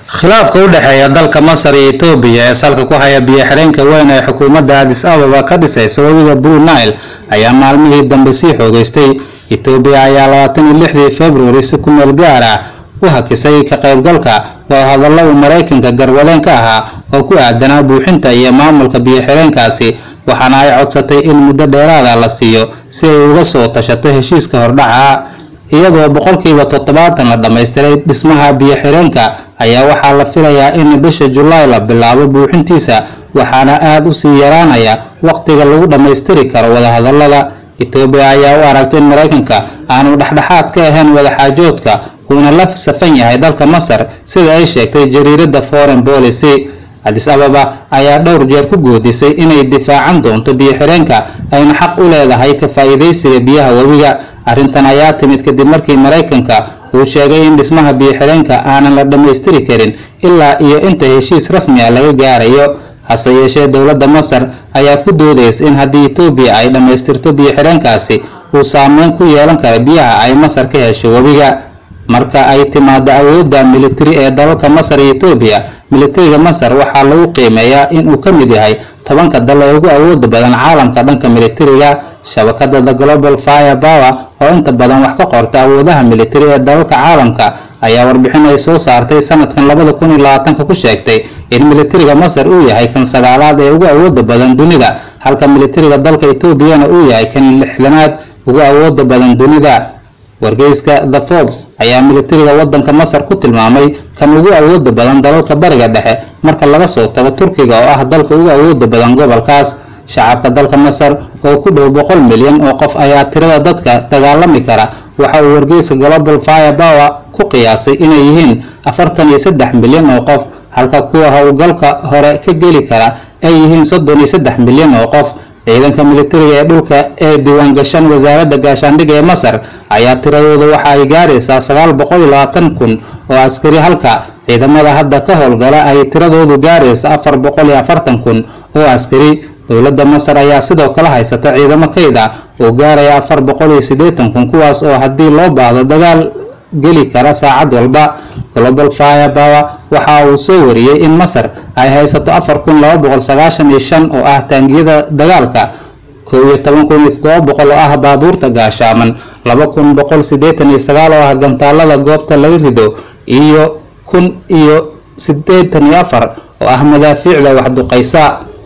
khilaafka u dhexeeya dalka masar iyo etoobiya ee salka ku haya biyo-xireenka weyn ee xukuumadda adis ababa ka dhisaysa webiga blue nile ayaa maalmihii dambe sii xoogeystay etoobiya ayaa labaatan iyo lixdii februari si ku meel gaar ah u hakisay ka qaybgalka wadahadallo uu maraykanka garwadeen ka ahaa oo ku aadanaa buuxinta iyo maamulka biyo-xireenkaasi waxaana ay codsatay in muddo dheeraada la siiyo si ay uga soo tashato heshiiska hordhaca iyadoo boqolkiiba toddobaatan la dhammaystiray dhismaha biyo-xireenka ayaa waxaa la filayaa in bisha julaay la bilaabo buuxintiisa waxaana aada u sii yaraanaya waqtiga lagu dhammaystiri karo wadahadallada etoobiya ayaa u aragtay in maraykanka aanu dhexdhexaad ka ahayn wadaxaajoodka uuna la safan yahay dalka masar sida ay sheegtay jariiradda foreign policy adis ababa ayaa dhowr jeer ku goodisay inay difaacan doonto biyo-xireenka ayna xaq u leedahay ka faa'iidaysiga biyaha webiga arrintan ayaa timid kadib markii maraykanka uu sheegay in dhismaha biyo-xireenka aanan la dhammaystiri karin ilaa iyo inta heshiis rasmi ah laga gaarayo hase yeeshee dowladda masar ayaa ku doodaysa in haddii etoobiya ay dhammaystirto biyo-xireenkaasi uu saameyn ku yeelan kara biyaha ay masar ka hesho webiga marka ay timaado awoodda militari ee dalalka masar iyo etoobiya militariga masar waxaa lagu qiimeeyaa in uu ka mid yahay tobanka dal ee ugu awooda badan caalamka dhanka militariga shabakada the global fire power oo inta badan wax ka qorta awoodaha militari ee dalalka caalamka ayaa warbixin ay soo saartay sanadkan labada kun iyo labaatanka ku sheegtay in militariga masar uu yahay kan sagaalaad ee ugu awooda badan dunida halka militariga dalka etoobiyana uu yahay kan lixdanaad ugu awooda badan dunida wargeyska the forbes ayaa militariga wadanka masar ku tilmaamay kan ugu awooda badan dalalka bariga dhexe marka laga soo tago turkiga oo ah dalka ugu awooda badan gobolkaas shacabka dalka masar oo ku dhow boqol milyan oo qof ayaa tirada dadka dagaalami kara waxa uu wargeyska global fire power ku qiyaasay inay yihiin afartan iyo saddex milyan oo qof halka kuwa howlgalka hore ka geli kara ay yihiin soddon iyo saddex milyan oo qof ciidanka militariga ee dhulka ee diiwaangashan wasaaradda gaashaandhigga ee masar ayaa tiradooda waxa ay gaaraysaa sagaal boqol iyo labaatan kun oo askari halka ciidamada hadda ka howlgala ay tiradoodu gaaraysa afar boqol iyo afartan kun oo askari dowladda masar ayaa sidoo kale haysata ciidamo kayd ah oo gaaraya afar boqol iyo siddeetan kun kuwaas oo haddii loo baahdo dagaal geli kara saacad walba global fire power waxa uu soo wariyey in masar ay haysato afar kun laba boqol sagaashan iyo shan oo ah taangiyada dagaalka kow iyo toban kun iyo toddoba boqol oo ah baabuurta gaashaaman laba kun boqol siddeetan iyo sagaal oo ah gantaalada goobta laga rido iyo kun iyo siddeetan iyo afar oo ah madaafiicda waxduqaysa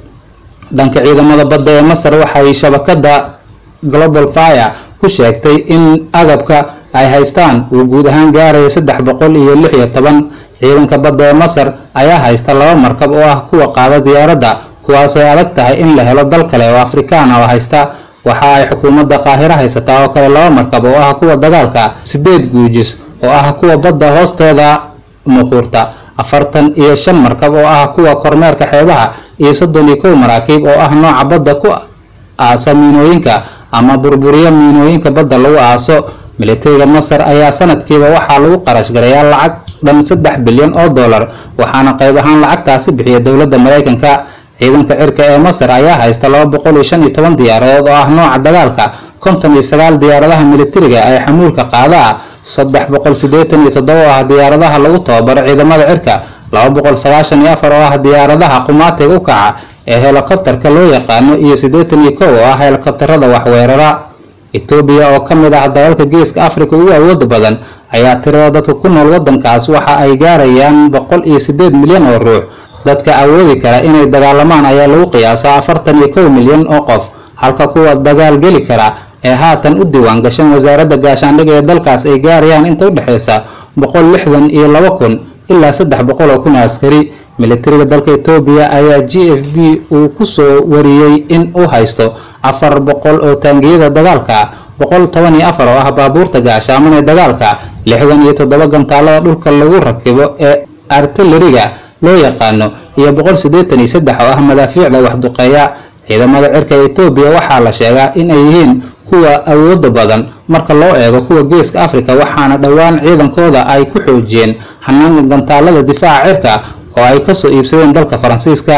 dhanka ciidamada badda ee masar waxay shabakada global fire ku sheegtay in agabka ay haystaan uu guud ahaan gaaraya saddex boqol iyo lix iyo toban ciidanka badda ee masar ayaa haysta laba markab oo ah kuwa qaada diyaaradda kuwaasoo ay adag tahay in la helo dal kale oo afrikaan oo haysta waxa ay xukuumadda qaahiro haysataa oo kale laba markab oo ah kuwa dagaalka sideed guujis oo ah kuwa badda hoosteeda muquurta afartan iyo shan markab oo ah kuwa kormeerka xeebaha iyo soddon iyo kow maraakiib oo ah nooca badda ku aasa miinooyinka ama burburiyo miinooyinka badda lagu aaso militariga masar ayaa sanadkiiba waxaa lagu qarash garayaa lacag dhan saddex bilyan oo dollar waxaana qayb ahaan lacagtaasi bixiya dowladda maraykanka ciidanka cirka ee masar ayaa haysta laba boqol iyo shan iyo toban diyaaradood oo ah nooca dagaalka konton iyo sagaal diyaaradaha militariga ee xamuulka qaada ah saddex boqol siddeetan iyo toddoba oo ah diyaaradaha lagu tababaro ciidamada cirka laba boqol sagaashan iyo afar oo ah diyaaradaha qumaatiga u kaca ee helikobtarka loo yaqaano iyo siddeetan iyo kow oo ah helikobtarada waxweerara etoobiya oo ka mid ah dalalka geeska africa ugu awooda badan ayaa tirada dadka ku nool wadankaas waxa ay gaarayaan boqol iyo siddeed milyan oo ruux dadka awoodi kara inay dagaalamaan ayaa lagu qiyaasaa afartan iyo kow milyan oo qof halka kuwa dagaal geli kara ee haatan u diiwaan gashan wasaaradda gaashaandhigga ee dalkaas ay gaarayaan inta u dhexaysa boqol lixdan iyo laba kun ilaa saddex boqol oo kun askari militariga dalka etoobiya ayaa g f b uu ku soo wariyey in uu haysto afar boqol oo taangiyada dagaalka boqol toban iyo afar oo ah baabuurta gaashaaman ee dagaalka lixdan iyo toddoba gantaalada dhulka lagu rakibo ee artilleriga loo yaqaano iyo boqol siddeetan iyo saddex oo ah madaafiicda waxduqeeya ciidamada cirka etoobiya waxaa la sheegaa in ay yihiin kuwa awooda badan marka loo eego kuwa geeska africa waxaana dhowaan ciidankooda ay ku xoojiyeen hanaanka gantaalada difaaca cirka oo ay kasoo iibsadeen dalka faransiiska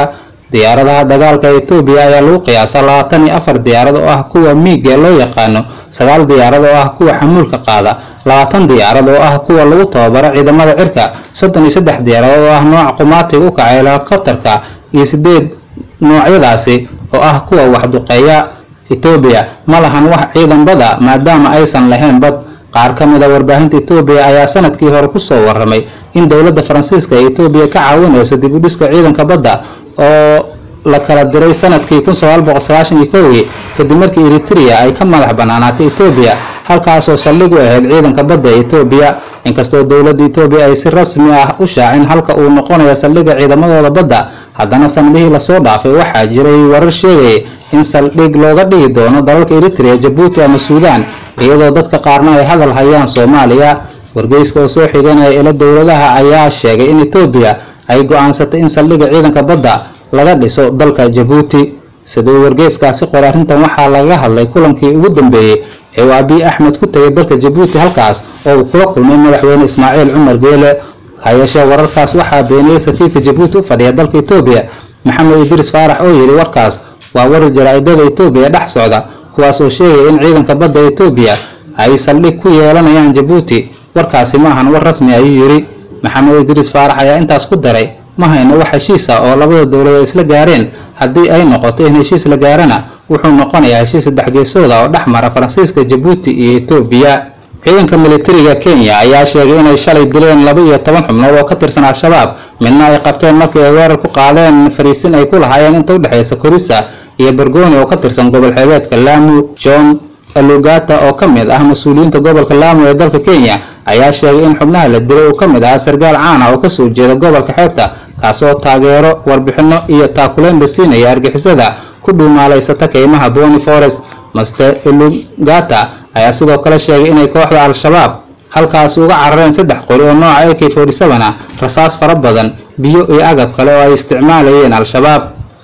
diyaaradaha dagaalka etoobiya ayaa lagu qiyaasaa labaatan iyo afar diyaarad oo ah kuwa miig ee loo yaqaano sagaal diyaarad oo ah kuwa xamuulka qaada labaatan diyaarad oo ah kuwa lagu tababaro ciidamada cirka soddon iyo saddex diyaaradood oo ah nooca qumaatiga u kaca helikobterka iyo sideed noocyadaasi oo ah kuwa waxduqeeya etoobiya ma lahan wax ciidan bada maadaama aysan lahayn bad qaar ka mid a warbaahinta etoobiya ayaa sanadkii hore kusoo waramay in dowladda faransiiska ee etoobiya ka caawinayso dib u dhiska ciidanka badda oo la kala diray sanadkii kun sagaal boqol sagaashan iyo kowgii kadib markii eritrea ay ka madax banaanaatay etoobiya halkaasoo saldhig u ahayd ciidanka badda ee etoobiya inkastoo dowladda etoobiya ay si rasmi ah u shaacin halka uu noqonayo saldhigga ciidamadooda badda haddana sanadihii lasoo dhaafay waxaa jiray warar sheegaya in saldhig looga dhigi doono dalalka eritrea jabuuti ama suudaan iyadoo dadka qaarna ay hadal hayaan soomaaliya wargeyska oo soo xiganaya ilo dowladaha ayaa sheegay in etoobiya ay go-aansatay in saldhigga ciidanka badda laga dhiso dalka jabuuti siduu wargeyskaasi qoray arrintan waxaa laga hadlay kulankii ugu dambeeyey ee uu abiy axmed ku tegay dalka jabuuti halkaas oo uu kula kulmay madaxweyne ismaaciil cumar geele hayeeshee wararkaas waxaa beeniyey safiirka jabuuti u fadhiya dalka etoobiya maxamed idriis faarax oo yidhi warkaas waa warar jaraa'idada etoobiya dhex socda kuwaas oo sheegaya in ciidanka badda etoobiya ay saldhig ku yeelanayaan jabuuti warkaasi ma ahan war rasmi ayuu yidhi maxamed idriis faarax ayaa intaas ku daray ma hayno wax heshiis ah oo labada dowladood isla gaareen haddii ay noqoto in heshiis la gaarana wuxuu noqonayaa heshiis saddex geesooda oo dhex mara faransiiska jabuuti iyo etoobiya ciidanka militariga kenya ayaa sheegay inay shalay dileen laba iyo toban xubnood oo ka tirsan al-shabaab midna ay qabteen markii ay weerar ku qaadeen fariisin ay ku lahaayeen inta u dhexaysa korisa iyo bergoni oo ka tirsan gobol xeebeedka laamu john alugata oo ka mid ah mas-uuliyiinta gobolka laamu ee dalka kenya ayaa sheegay in xubnaha la dilay uu ka mid ahaa sargaal caan ah oo kasoo jeeda gobolka xeebta kaasoo taageero warbixino iyo taakuleyn la siinaya argixisada ku dhuumaalaysata keymaha boni forest master elugata ayaa sidoo kale sheegay inay kooxda al-shabaab halkaasi uga carareen saddex qori oo nooca ak forty seven ah rasaas fara badan biyo iyo agab kale oo ay isticmaalayeen al-shabaab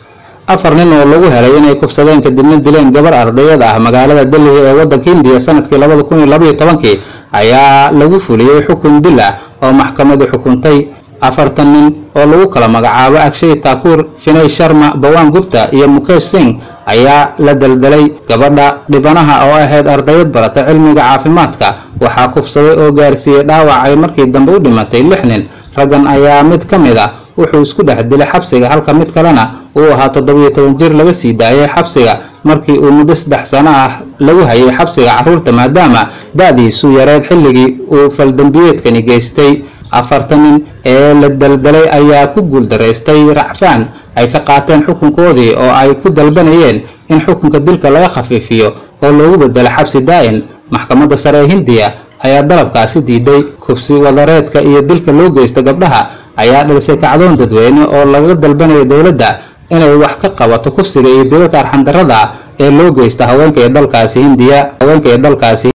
afar nin oo lagu helay inay kufsadeen kadibna dileen gabar ardayad ah magaalada delhi ee waddanka hindiya sanadkii labada kun iyo labaiyo tobankii ayaa lagu fuliyey xukun dil ah oo maxkamadu xukuntay afartan nin oo lagu kala magacaabo agshay taakuur finay sharma bawan gupta iyo mukesh singh ayaa la daldalay gabadha dhibanaha oo ahayd ardayad barata cilmiga caafimaadka waxaa kufsaday oo gaarsiiyey dhaawac ay markii dambe u dhimatay lix nin raggan ayaa mid ka mid ah wuxuu isku dhex dilay xabsiga halka mid kalena uu ahaa toddobiyo toban jir laga sii daayay xabsiga markii uu muddo saddex sano ah lagu hayay xabsiga carruurta maadaama da-diisu yareed xilligii uu faldambiyeedkani geystay afartan nin ee la daldalay ayaa ku guuldaraystay racfaan ay ka qaateen xukunkoodii oo ay ku dalbanayeen in xukunka dilka laga khafiifiyo oo loogu bedelo xabsi daa'in maxkamadda sare ee hindiya ayaa dalabkaasi diiday kufsi wadareedka iyo dilka loo geysta gabdhaha ayaa dhalisay kacdoon dadweyne oo laga dalbanayo dowladda inay wax ka qabato kufsiga iyo dilalka arxandarrada ah ee loo geysta haweenka ee dalkaasi hindiya haweenka ee dalkaasi